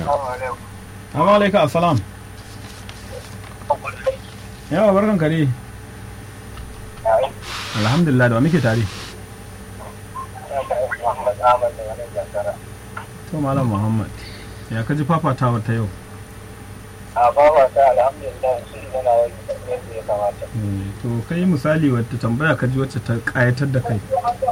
Amma alaika assalam. Yawa barkan ka ne. Alhamdulillah da wa muke tare. To Malam Muhammad. Ya kaji fafatawa ta yau. a bawa ta alhamdulillah shi yana wani yadda ya kamata Eh, To kai misali wata tambaya kaji wacce ta kayatar da kai.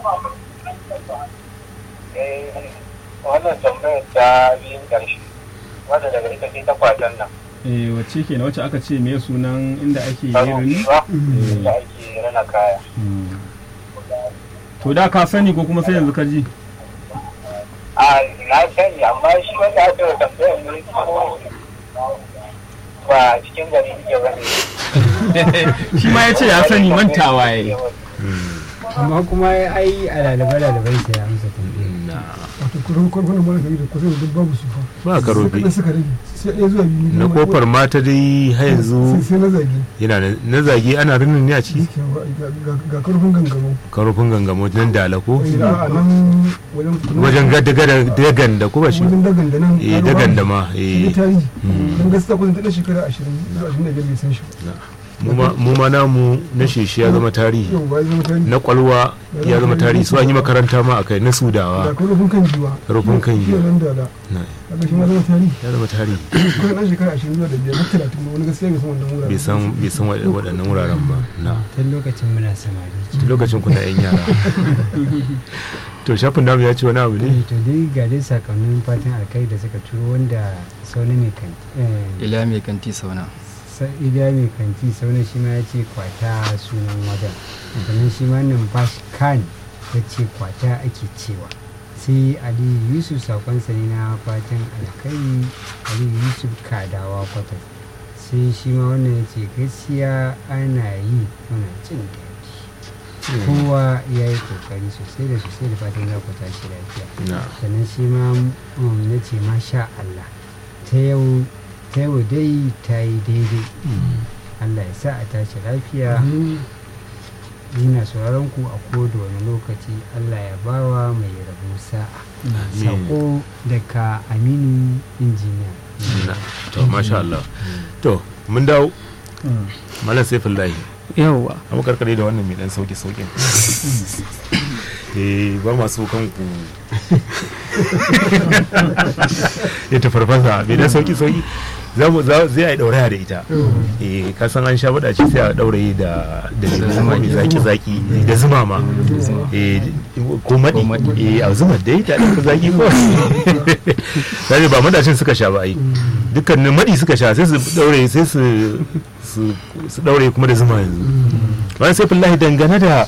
eh wannan tambayar ta biyun ƙarshe wadda daga ita ce ta kwatan nan Eh wacce ke na wacce aka ce me sunan inda ake yi karo rini? ba da ake rana kaya Hmm. To da ka sani ko kuma sai yanzu ka ji? a na sani amma shi wanda aka yi tambayar ne ko ba cikin gari ne ba ne Shi ma ya ce ya sani mantawa ya yi. amma kuma ai a lalabai lalabai sai ya amsa tambayar wato kusan kwarkwaron mara gari da kusan duk babu su fa ba karofi kaɗan suka rage sai ɗaya zuwa biyu na kofar mata dai har yanzu sai sai na zage yana nan- na zage ana rinin ne a ciki gaskiya ba, ga- ga- ga karfin gangamo karofin gangamo nan da ko a nan wajen wajen dagan da kuma shi wajen dagan da nan eh dagan da ma eh shi tarihi don gaskiya kusan ta ɗan shekara ashirin zuwa ashirin da biyar bai san shi ba mu ma- mu ma namu na sheshi ya zama tarihi yau ba ya zama tarihi na kwalwa ya zama tarihi su an yi makaranta ma a kai na ga sudawa karfin kan jiwa Karfin kan shi giwa. nan da da Na- kaga shi ma zama tarihi ya zama tarihi kusan ɗan shekara ashirin zuwa da biyar na talatin ba wani gaskiya bai san wannan wuraren bai san bai san wa- waɗannan wuraren ba na tun lokacin muna samari lokacin kuna yan yara to shafin namu ya ce wani abu ne to dai ga dai sakonnin fatan alkai da suka turo wanda sauna mai kanti eh, ila mai kanti sauna sa- iliya mai kanti sauna shi ma ya ce kwata sunan wajen sannan shi ma nan bash kan ya ce kwata ake cewa sai aliyu yusuf sakonsa ne na fatan alkai aliyu yusuf kadawa kwatas sai shi ma wannan ya ce gaskiya ana yi muna jin daɗi kowa ya yi kokari sosai da sosai da fatan za ku tashi lafiya na sannan shi ma um, na ce masha Allah ta yau ta yau dai ta yi daidai Allah ya sa a tashi lafiya ina sauraron ku a koda wani lokaci Allah ya bawa mai rabo sa'a sako daga aminu injiniya na to masha Allah to mun dawo malam saifullahi yawwa amma karkare da wannan mai dan sauki saukin eh ba masu kanku ya ta farfasa mai dan sauki sauki za mu za zai ai dauraya da ita eh ka san an sha bada ce sai a dauraye da da zuma mai zaki zaki da zuma ma eh ko madi eh a zuma dai ta da zaki ko sai ba madacin suka sha ba ai dukkanin madi suka sha sai su daure sai su su su daure kuma da zuma yanzu bayan sai fillahi dangane da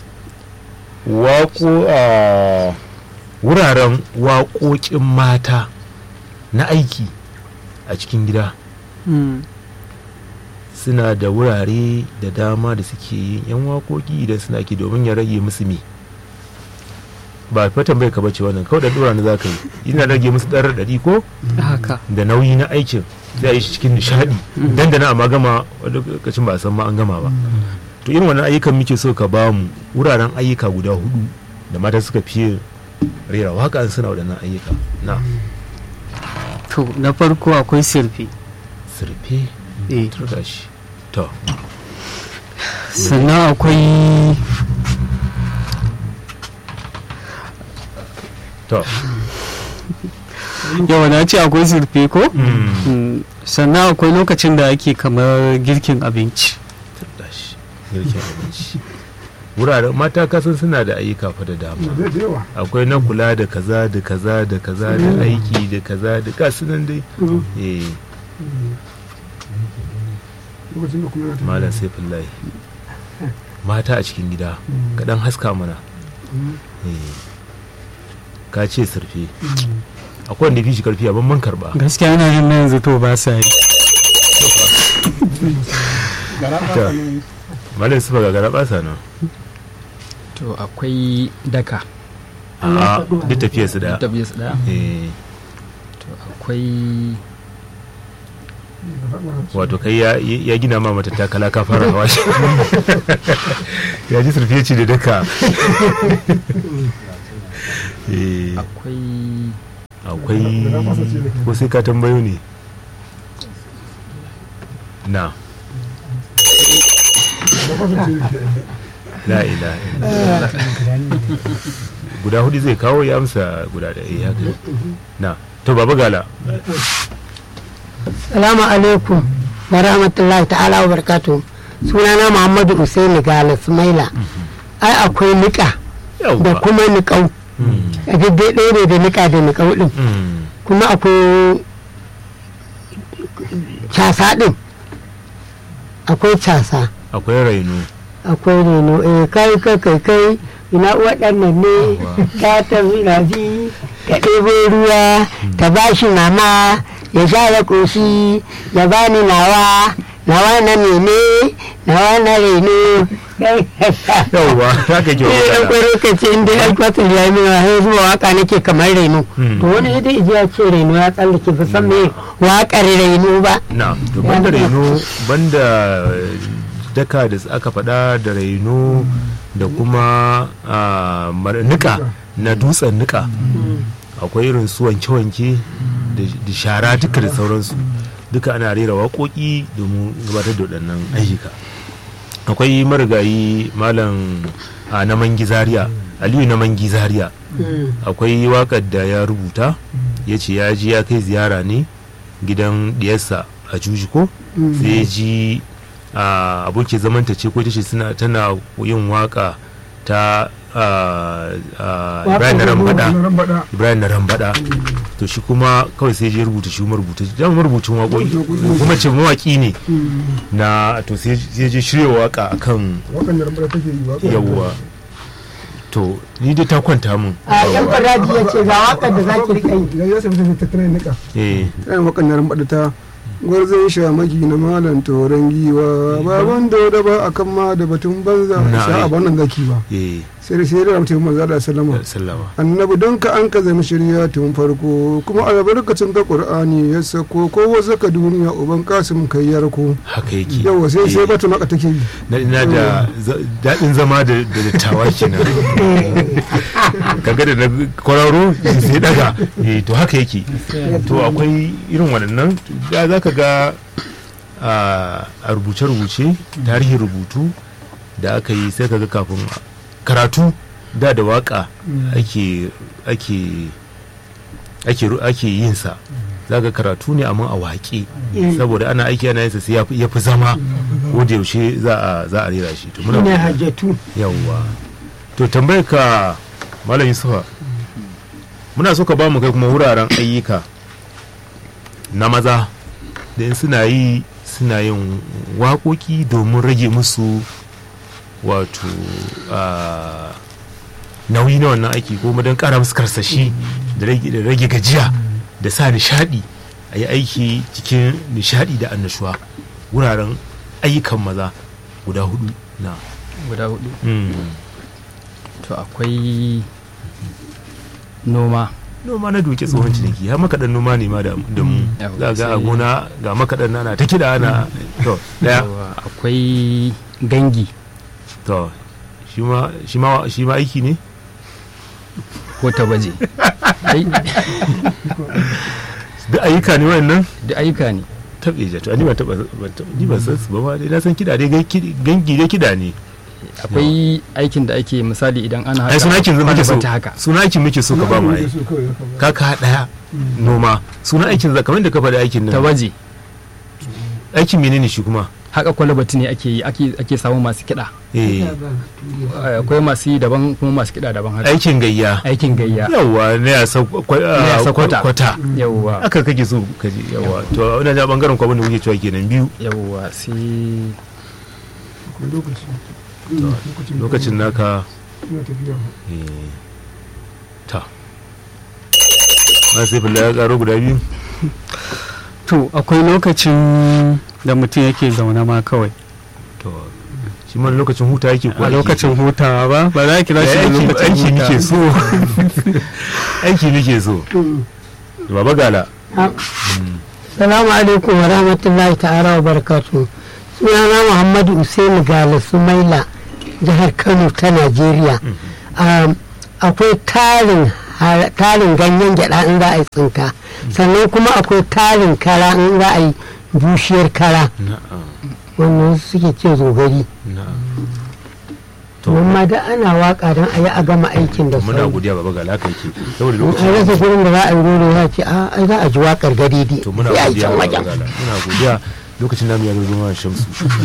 waƙo a wuraren waƙoƙin mata na aiki a cikin gida Mm. suna da wurare da dama da suke yin yan waƙoƙi idan suna ki domin ya rage musu me ba fa tambayar ka bace wannan kawai da dora ne zaka yi ina rage musu ɗan raɗaɗi ko haka da nauyi na aikin zai yi shi cikin nishaɗi dandana amma gama wani lokacin ba a san ma an gama ba to irin wannan ayyukan muke so ka ba mu wuraren ayyuka guda hudu da mata suka fiye rera waka in suna waɗannan ayyuka na to na farko akwai sirfi sirfe eh turga shi to sannan akwai to yawa na ce akwai sirfi ko mm, Mm, sannan akwai lokacin da ake kamar girkin abinci turga shi girkin abinci wuraren mata kasan suna da ayyuka fa da dama da da yawa akwai na kula da kaza da kaza da kaza da aiki da kaza da kasu nan dai eh lokacin da kuma yana malam saifullahi mata a cikin gida kaɗan haska mana Eh, ka ce surfe akwai wanda fi shi karfi a ban karba gaskiya ana yin na yanzu to ba sa yi Ta. malam sufa ga gara basa nan to akwai daka a duk tafiyar su da tafiya su daya Eh, to akwai wato kai ya, ya gina ma mata takala ka fara hawa shi ya ji surfe ce da daka Eh, akwai au akwai ko sai ka tambayo ne na la ila guda hudu zai kawo ya amsa guda da eh haka na to baba gala Salamu alaikum wa rahmatullahi ta'ala wa barakatu. Sunana Muhammadu Usaini Gala Sumaila. Ai akwai niƙa da yawwa kuma niƙau. Mm, A daidai ɗaya ne da niƙa da niƙau ɗin. mm, Kuma akwai casa ɗin. Akwai casa. akwai raino Akwai reno. Eh kai kai kai kai. Ina waɗannan ne ta tafi rafi ta ɗebo ruwa ta ba shi mama ya sha ya ƙoshi ya bani nawa nawa na mene nawa na reno yawwa haka ke eh wa ɗan gala ƙwaro ka ce inda ya kwatar ya yi min wahai zuwa waka nake kamar reno Hmm. to wani ita iji ya ce reno ya tsallake ba san me waƙar reno ba na to banda raino banda daka da aka faɗa da raino da kuma ah, mar- nika na dutsen nika akwai irin su wanke-wanke da- da shara duka da sauransu duka ana rera waƙoƙi domin gabatar da waɗannan ayyuka akwai marigayi malam a na mangi zaria aliyu na mangi zaria akwai wakar da ya rubuta ya ce ya ji ya kai ziyara ne gidan diyarsa a jujiko sai ya ji a abokin zamanta ce ko tace suna tana yin waka ta a, a, ibrahim na rambada ibrahim na rambada to shi kuma kawai sai je rubuta shi marubuta dan marubucin waƙoƙi kuma ce mawaƙi ne na to sai ya je shirya waka akan wakan da rambar take yi waƙa yawwa to ni dai ta kwanta mun a yan fadaji ya ce ga waƙar da za ki riƙa yi idan ya sami sai tattara nika eh tsayin wakan da rambar ta gwarzon shamaki na malam toron giwa baban da ba a kan ma da batun banza Na, sha ai. a wannan zaki ba eh sai sai da mutum manzo da sallama sallama annabi don ka an ka zama shirya tun farko kuma albarkacin ka qur'ani ya sako ko wasu ka duniya uban kasim kai yarko haka yake yawa sai sai Eh, bata maka take yi na ina da za- daɗin zama da da dattawa kenan kaga da na kwararo sai daga eh to haka yake to akwai irin waɗannan da za ka ga a a rubuce-rubuce tarihin rubutu da aka yi sai ka ga kafin karatu da da waka ake ake ake ru- ake yin sa za ga karatu ne amma a waƙe saboda ana aiki ana yin sa sai ya fi- ya fi zama ko da yaushe za a za a rera shi to muna ne hajjatu yawwa to tambayar ka malam yusufa muna so ka ba mu kai kuma wuraren ayyuka na maza da in suna yi suna yin waƙoƙi domin rage musu wato ah, nauyi na wannan aiki ko kuma don ƙara musu karsashi da rage da rage gajiya da sa nishaɗi a yi aiki cikin nishaɗi da annashuwa wuraren ayyukan maza guda hudu na guda hudu Mm. to akwai noma noma na duke tsohon ciniki har makaɗan noma ne ma da da mu Yau, za ga a sai- gona ga makaɗan ana ta kiɗa ana to daya yawa, akwai gangi to shi ma shi ma shi ma aiki ne ko ta baje Ai, duk ayyuka ne wayannan duk ayyuka ne taɓe ja to ni ban taɓa ban taɓa- ni ban san su ba ma dai na san kiɗa dai gai- kiɗi- gangi dai kiɗa ne akwai aikin da ake misali idan ana ai suna aikin muke so ta haka suna aikin muke so ka ba mu ai ka ka daya noma suna aikin za kamar da ka faɗi aikin ta nan baje aikin menene shi kuma haka kwalabati ne ake yi ake ake samun masu kiɗa eh Eh, akwai masu yi daban kuma masu kiɗa daban haka aikin gayya aikin gayya yawa ne a sa kwa- Ne a ah, sa kwata. kwata yawwa aka kake so ka ji yawa to ina ja bangaren kwa abin da kuke cewa kenan biyu yawwa sai lokacin naka ina tafiya eh, ta ma sai fulla ya karo guda biyu to akwai lokacin da mutum yake zaune ma kawai to shi ma lokacin huta yake ko a aiki? lokacin hutawa ba ba za ki kira shi da aiki lokacin aiki nake hutawa so aiki nake so baba gala Salamu alaikum wa rahmatullahi ta'ala wa barakatu. Sunana Muhammadu Usaini Gala Sumaila, jihar Kano ta Najeriya. Um, akwai tarin har- tarin ganyen gyada in za a yi tsinka sannan kuma akwai tarin kara in za a yi bushiyar kara na'am wannan suke ce zogari na'am to amma da ana waka don a yi a gama aikin da muna sauri godiya baba ga laka yake saboda in an rasa lokacin gurin da za a yi roro ya ce a ai za a ji wakar gadidi to muna sai a yi godiya can baba wajen gala muna godiya lokacin namu ya zo ma shamsu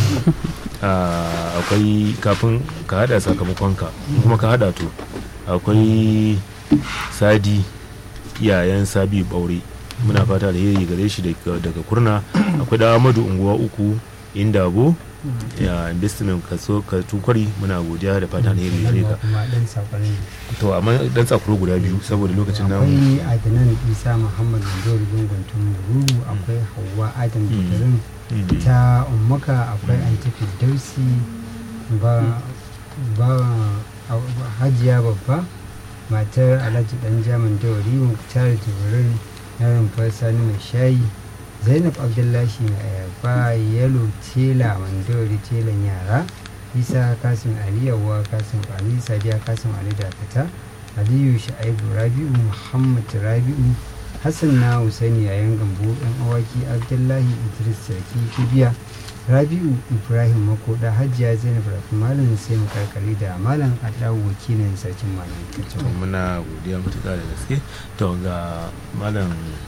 Ah, akwai kafin ka hada sakamakonka kuma ka hada to akwai sadi iyayen sabi baure muna fata da yayi gare shi daga daga kurna akwai da amadu unguwa uku indabo ya investment kaso ka tukwari muna godiya da fata da yayi gare ka kuma dan sakon to amma dan tsakuro guda biyu saboda lokacin namu akwai adanan isa muhammad mandori gungun tumuru akwai hawa adam jibirin Mm. ta ummaka akwai antifi dausi ba ba a- hajiya babba matar alhaji dan jaman dauri muktar jibirin yaron sani mai shayi zainab abdullahi mai ayaba yalo tela mandori telan yara isa kasim ali yawwa kasim ali sadiya kasim ali dakata aliyu sha'ibu rabi'u muhammad rabi'u hassan na husaini yayan gambo yan awaki abdullahi idris sarki kibiya rabi'u ibrahim makoda hajiya zainab rafi malam sai mu karkare da malam adawu wakilin sarkin malam kacin muna godiya matuƙa da gaske to ga malam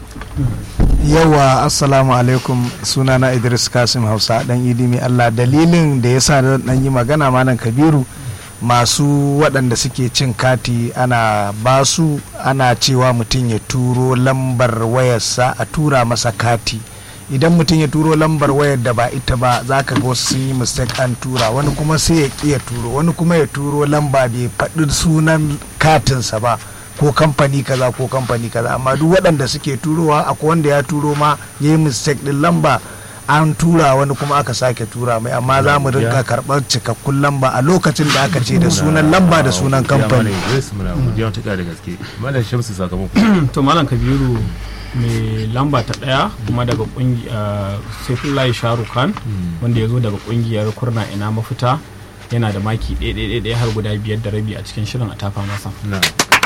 yawa assalamu alaikum sunana idris kasim hausa dan idi mai allah dalilin da ya sa na dan yi magana malam kabiru masu waɗanda suke cin kati ana basu ana cewa mutum ya turo lambar wayarsa a tura masa kati idan mutum ya turo lambar wayar da ba ita ba za ka ga wasu sun yi mistake an tura wani kuma sai ya ƙi ya turo wani kuma ya turo lamba bai faɗi sunan katinsa ba ko kamfani kaza ko kamfani kaza amma duk waɗanda suke turowa akwai wanda ya turo ma ya yi mistake ɗin lamba an tura wani kuma aka sake tura mai amma za mu rinka karɓar cikakkun lamba a lokacin da aka ce da sunan lamba da sunan kamfani muna godiya matuƙa da gaske malam shamsu sakamako to malam kabiru mai lamba ta daya kuma daga kungiyar saifullahi sharukan wanda ya zo daga kungiyar kurna ina mafita yana da maki ɗaya har guda biyar da rabi a cikin shirin a tafa masa na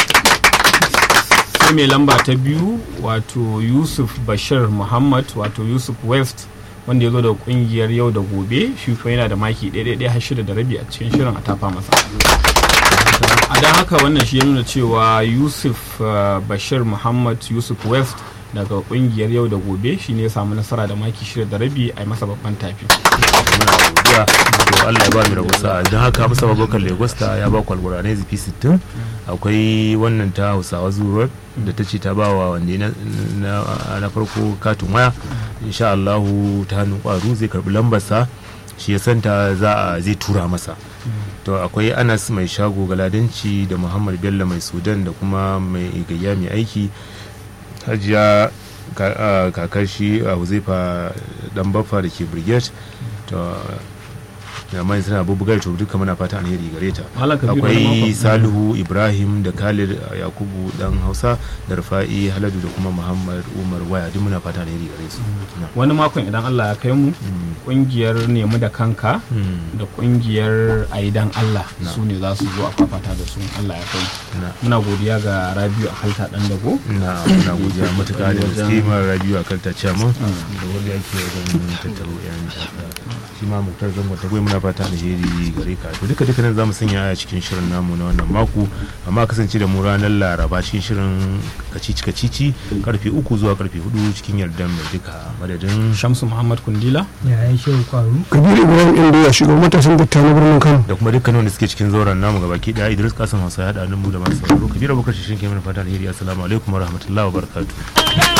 sai mai lamba ta biyu wato yusuf bashir muhammad wato yusuf west wanda ya zo daga kungiyar yau da gobe shi kuma yana da maki ɗaya har shida da rabi a cikin shirin a tafa masa a don haka wannan shi ya nuna cewa yusuf uh, bashir muhammad yusuf west daga kungiyar yau da gobe shi ne ya samu nasara da maki shida da rabi a yi masa babban tafi muna godiya to Allah ya ba mu rabo sa'a don haka musa babakar lagos ta ya ba kwalgura ne zifi 60 akwai wannan ta hausawa zuwa da ta ce ta ba wa wanda na, na, na farko katin waya insha Allahu ta hannun kwaru zai karbi lambarsa shi ya santa za a zai tura masa to akwai anas mai shago galadanci da muhammad bello mai sudan da kuma mai gayya mai aiki hajiya kakar shi a huzaifa dan baffa da ke brigade to da mai suna bubugar to duka muna fata alheri gare ta akwai salihu ibrahim da khalid yakubu dan hausa da rufa'i haladu da kuma muhammad umar waya duk muna fata alheri gare su wani makon idan allah ya kai mu kungiyar nemi da kanka da kungiyar aidan allah su ne za su zo a fafata da su allah ya kai muna godiya ga rabiu a halta dan dago na muna godiya matuƙa da gaske ma rabiu a kalta chairman da wanda yake wajen tattaro yan shi ma muktar zango ta muna fata alheri gare ka to duka duka nan zamu sanya a cikin shirin namu na wannan mako amma kasance da mu ranar laraba cikin shirin kacici kacici karfe uku zuwa karfe hudu cikin yardan mai duka madadin shamsu muhammad kundila ya yi shirin kwaru kabiru ibrahim inda ya shiga matasan datta na birnin kano da kuma dukkanin wanda suke cikin zauren namu gabaki daya idris kasan hausa ya haɗa mu da masu sauraro kabiru abubakar shi shi ke mana fata alheri assalamu alaikum wa rahmatullahi wa barakatuh